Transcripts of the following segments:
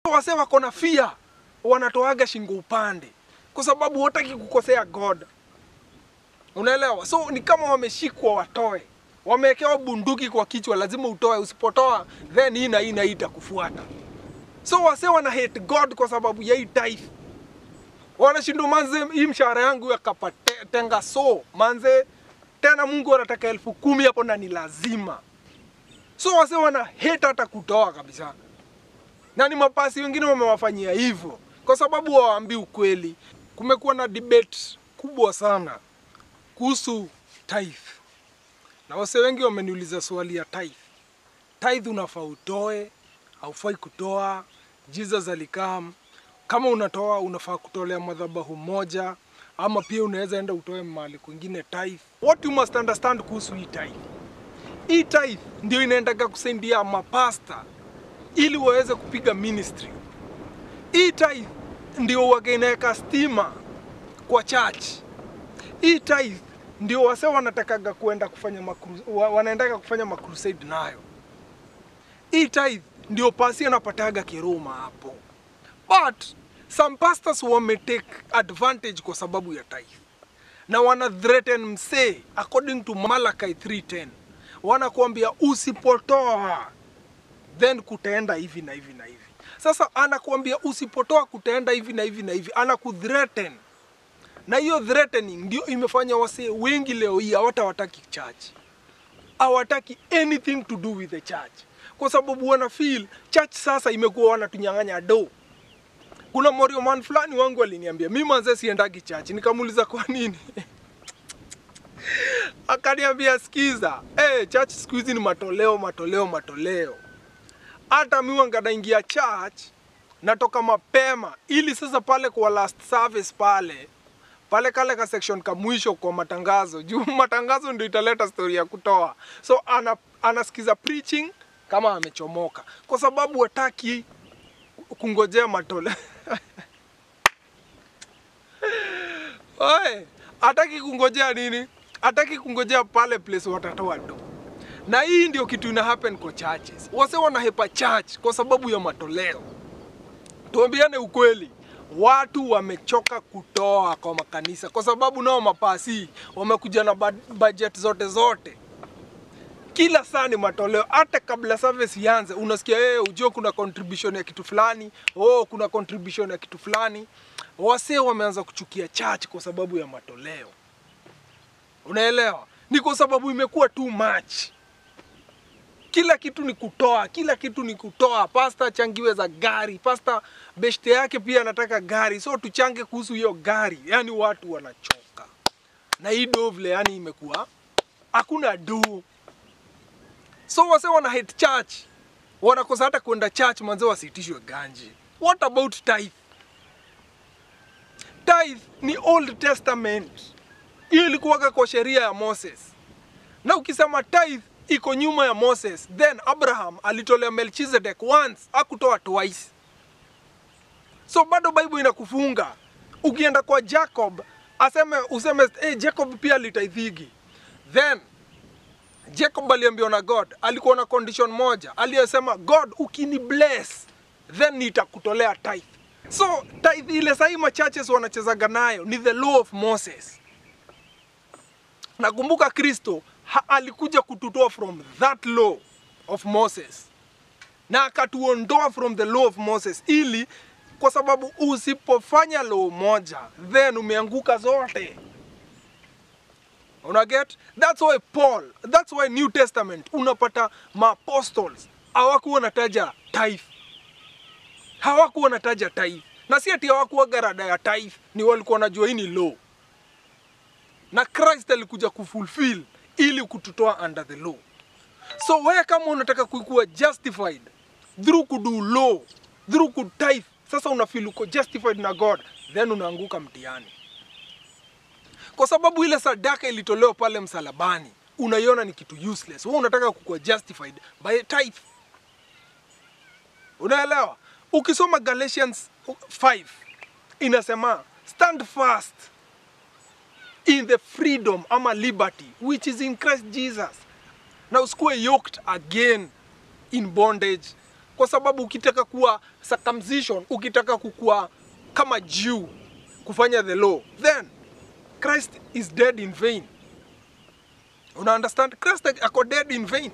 Wase wako na fear, wanatoaga shingo upande kwa sababu wataki kukosea God. Unaelewa? So ni kama wameshikwa watoe, wamewekewa bunduki kwa kichwa, lazima utoe. Usipotoa then hii na hii na hii itakufuata. So wase wana hate God kwa sababu ya hii tithe. Wanashindwa manze, hii mshahara yangu yakapatenga so manze, tena Mungu anataka elfu kumi hapo na ni lazima. So wase wana hate hata kutoa kabisa, na ni mapasi wengine wamewafanyia hivyo kwa sababu hawaambii ukweli. Kumekuwa na debate kubwa sana kuhusu tithe, na wase wengi wameniuliza swali ya tithe. Tithe unafaa utoe, haufai kutoa. Jesus alikam, kama unatoa unafaa kutolea madhabahu moja, ama pia unaweza enda utoe mahali kwingine tithe. What you must understand kuhusu hii tithe, hii tithe ndio inaendaga kusaidia mapasta ili waweze kupiga ministry. Hii tithe ndio waga inaweka stima kwa church. Hii tithe ndio wase wanatakaga kuenda kufanya makru, wa- wanaendaga kufanya makrusade nayo. Hii tithe ndio pasi anapataga kiruma hapo, but some pastors wame take advantage kwa sababu ya tithe na wana threaten msee according to Malachi 3:10 wanakuambia usipotoa then kutaenda hivi na hivi na hivi. Sasa anakuambia usipotoa kutaenda hivi na hivi na hivi, anakuthreaten na hiyo threatening ndio imefanya wasee wengi leo hii hawatawataki church, hawataki anything to do with the church, kwa sababu wana feel church sasa imekuwa wanatunyang'anya do. Kuna morio man fulani wangu aliniambia mimi manze siendagi church, nikamuuliza kwa nini akaniambia sikiza, eh, church siku hizi ni matoleo matoleo matoleo. Hata mimi wanga naingia church natoka mapema ili sasa pale kwa last service pale pale kale ka section ka mwisho kwa matangazo juu matangazo ndio italeta story ya kutoa so ana, anasikiza preaching kama amechomoka kwa sababu hataki kungojea matole Oe, hataki kungojea nini hataki kungojea pale place watatoa do na hii ndio kitu ina happen kwa churches wase wanahepa church kwa sababu ya matoleo tuambiane ukweli, watu wamechoka kutoa kwa makanisa kwa sababu nao mapasi wamekuja na bud- budget zote zote. Kila saa ni matoleo, hata kabla service ianze unasikia hey, ujue kuna contribution ya kitu fulani, oh, kuna contribution ya kitu fulani. Wasee wameanza kuchukia church kwa sababu ya matoleo. Unaelewa? Ni kwa sababu imekuwa too much kila kitu ni kutoa, kila kitu ni kutoa. Pasta achangiwe za gari, pasta beshte yake pia anataka gari, so tuchange kuhusu hiyo gari. Yani watu wanachoka na hii do vile, yani imekuwa hakuna do, so wase wana hate church, wanakosa hata kwenda church, manze wasiitishwe ganji. What about tithe? Tithe ni Old Testament, hiyo ilikuwaga kwa sheria ya Moses na ukisema tithe iko nyuma ya Moses, then Abraham alitolea Melchizedek once, akutoa twice. So bado Bible inakufunga. Ukienda kwa Jacob aseme useme hey, Jacob pia alitaithigi. Then Jacob aliambiwa na God, alikuwa na condition moja, aliyesema God, ukini bless then nitakutolea tithe. So tithe ile sahii machurches wanachezaga nayo ni the law of Moses. Nakumbuka Kristo ha- alikuja kututoa from that law of Moses na akatuondoa from the law of Moses, ili kwa sababu usipofanya law moja then umeanguka zote. Una get? That's why Paul, that's why New Testament unapata maapostles hawakuwa nataja tithe, hawakuwa nataja tithe, na si ati hawakuwa garada ya tithe, ni walikuwa wanajua hii ni law na Christ alikuja kufulfill ili kututoa under the law. So wewe kama unataka kuwa justified through kudu law, through kutithe, sasa unafeel uko justified na God, then unaanguka mtihani, kwa sababu ile sadaka ilitolewa pale msalabani unaiona ni kitu useless. Wewe unataka kukuwa justified by tithe. Unaelewa? Ukisoma Galatians 5 inasema stand fast in the freedom ama liberty which is in Christ Jesus. Na usikuwe yoked again in bondage, kwa kwa sababu ukitaka kuwa circumcision, ukitaka kukua kama Jew, kufanya the law, then Christ is dead in vain. Una understand? Christ ako dead in vain.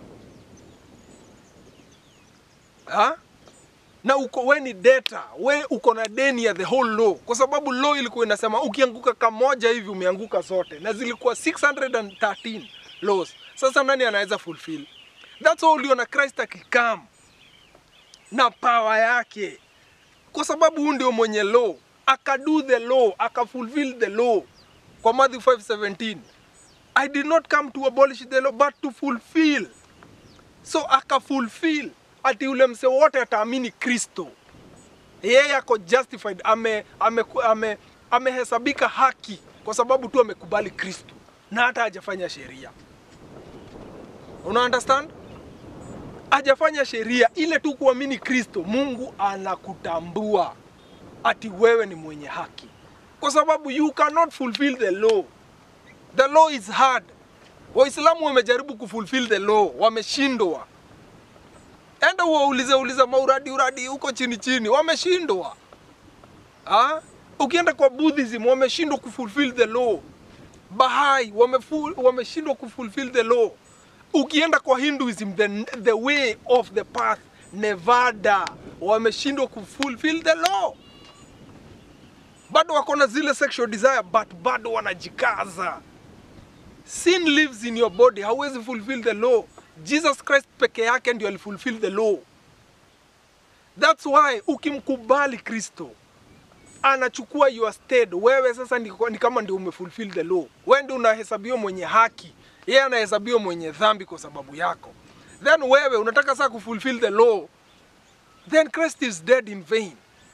Ha? Na uko we ni debtor, we uko na deni ya the whole law, kwa sababu law ilikuwa inasema ukianguka kamoja hivi umeanguka zote, na zilikuwa 613 laws. Sasa nani anaweza fulfill? That's why uliona Christ akikam na power yake, kwa sababu huyu ndio mwenye law, akadu the law, akafulfill the law kwa Matthew 5:17 I did not come to abolish the law but to fulfill. So akafulfill ati ule mse wote ataamini Kristo, yeye ako justified, ame amehesabika ame, amehesabika haki kwa sababu tu amekubali Kristo na hata hajafanya sheria. Una understand? Hajafanya sheria ile tu kuamini Kristo, Mungu anakutambua ati wewe ni mwenye haki, kwa sababu you cannot fulfill the law. The law is hard. Waislamu wamejaribu kufulfill the law, wameshindwa. Enda uwaulize uliza mauradi uradi huko chini chini, wameshindwa. Ah? Ukienda kwa Buddhism wameshindwa kufulfill the law. Bahai wamefu- wameshindwa kufulfill the law. Ukienda kwa Hinduism the, the way of the path Nevada wameshindwa kufulfill the law. Bado wako na zile sexual desire but bado wanajikaza. Sin lives in your body, hauwezi fulfill the law. Jesus Christ peke yake ndio alifulfill the law. That's why ukimkubali Kristo anachukua your stead, wewe sasa ni, ni kama ndio umefulfill the law. Wewe ndio unahesabiwa mwenye haki, yeye anahesabiwa mwenye dhambi kwa sababu yako. Then wewe unataka sasa kufulfill the law, then Christ is dead in vain.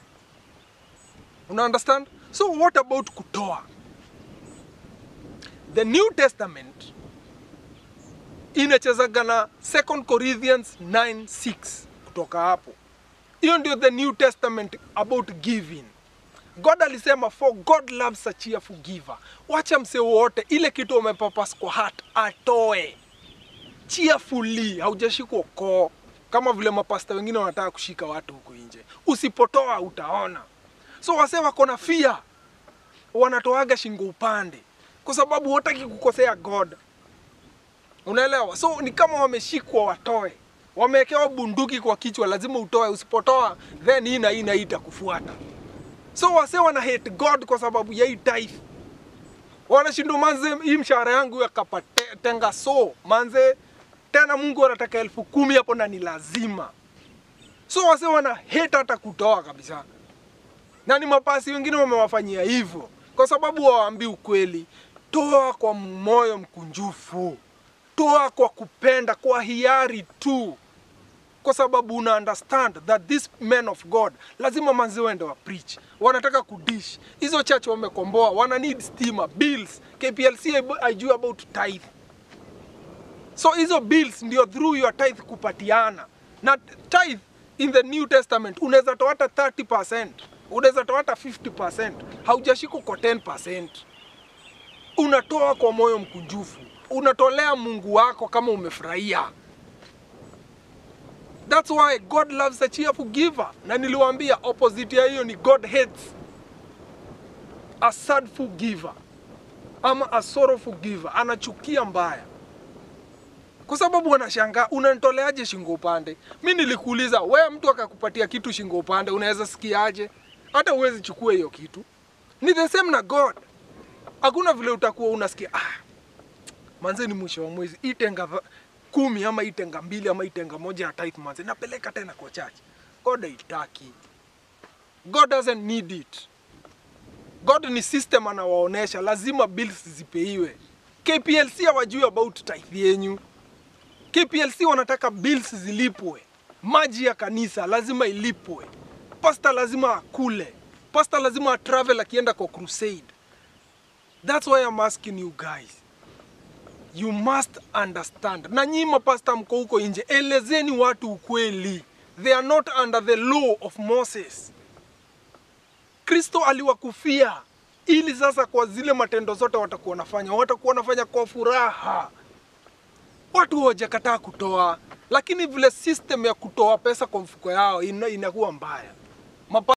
Una understand? So what about kutoa? The New Testament inachezaga na 2 Corinthians 9:6 kutoka hapo. Hiyo ndio the New Testament about giving. God alisema for God loves a cheerful giver. Wacha mse wote ile kitu umepapas kwa heart atoe cheerfully, haujashikwa koo kama vile mapasta wengine wanataka kushika watu huku nje. Usipotoa utaona. So wase wako na fear, wanatoaga shingo upande kwa sababu hawataki kukosea God. Unaelewa? So ni kama wameshikwa watoe, wamewekewa bunduki kwa kichwa, lazima utoe. Usipotoa then hii na hii na hii itakufuata. So wase wana hate God kwa sababu ya hii tithe. Wanashindwa manze, hii mshahara yangu yakapatenga so manze, tena Mungu anataka elfu kumi hapo na ni lazima. So wase wana hate hata kutoa kabisa, na ni mapasi wengine wamewafanyia hivyo kwa sababu hawaambii ukweli. Toa kwa moyo mkunjufu, toa kwa kupenda, kwa hiari tu, kwa sababu una understand that this men of God lazima manzi wende wa preach, wanataka kudish hizo church wamekomboa, wana need stima bills. KPLC haijui about tithe, so hizo bills ndio through your tithe kupatiana na tithe in the New Testament unaweza toa hata 30%, unaweza toa hata 50%, haujashikwa kwa 10%. Unatoa kwa moyo mkunjufu, unatolea Mungu wako kama umefurahia. That's why God loves a cheerful giver. Na niliwaambia opposite ya hiyo ni God hates a sadful giver ama a sorrowful giver, anachukia mbaya kwa sababu wanashangaa unanitoleaje shingo upande. Mi nilikuuliza we, mtu akakupatia kitu shingo upande, unaweza sikiaje? Hata uwezi chukua hiyo kitu. Ni the same na God. Hakuna vile utakuwa unasikia ah, manze ni mwisho wa mwezi itenga va- kumi ama itenga mbili ama itenga moja ya tithe manze, napeleka tena kwa church. God haitaki. God doesn't need it. God ni system anawaonesha, lazima bills zipeiwe. KPLC hawajui about tithe yenyu. KPLC wanataka bills zilipwe, maji ya kanisa lazima ilipwe, pasta lazima akule, pasta lazima atravel akienda kwa crusade. That's why I'm asking you guys, you must understand. Na nyinyi mapasta mko huko nje, elezeni watu ukweli. They are not under the law of Moses. Kristo aliwakufia ili sasa kwa zile matendo zote watakuwa wanafanya, watakuwa wanafanya kwa furaha. Watu hawajakataa kutoa, lakini vile system ya kutoa pesa kwa mfuko yao ina, inakuwa mbaya. Mapa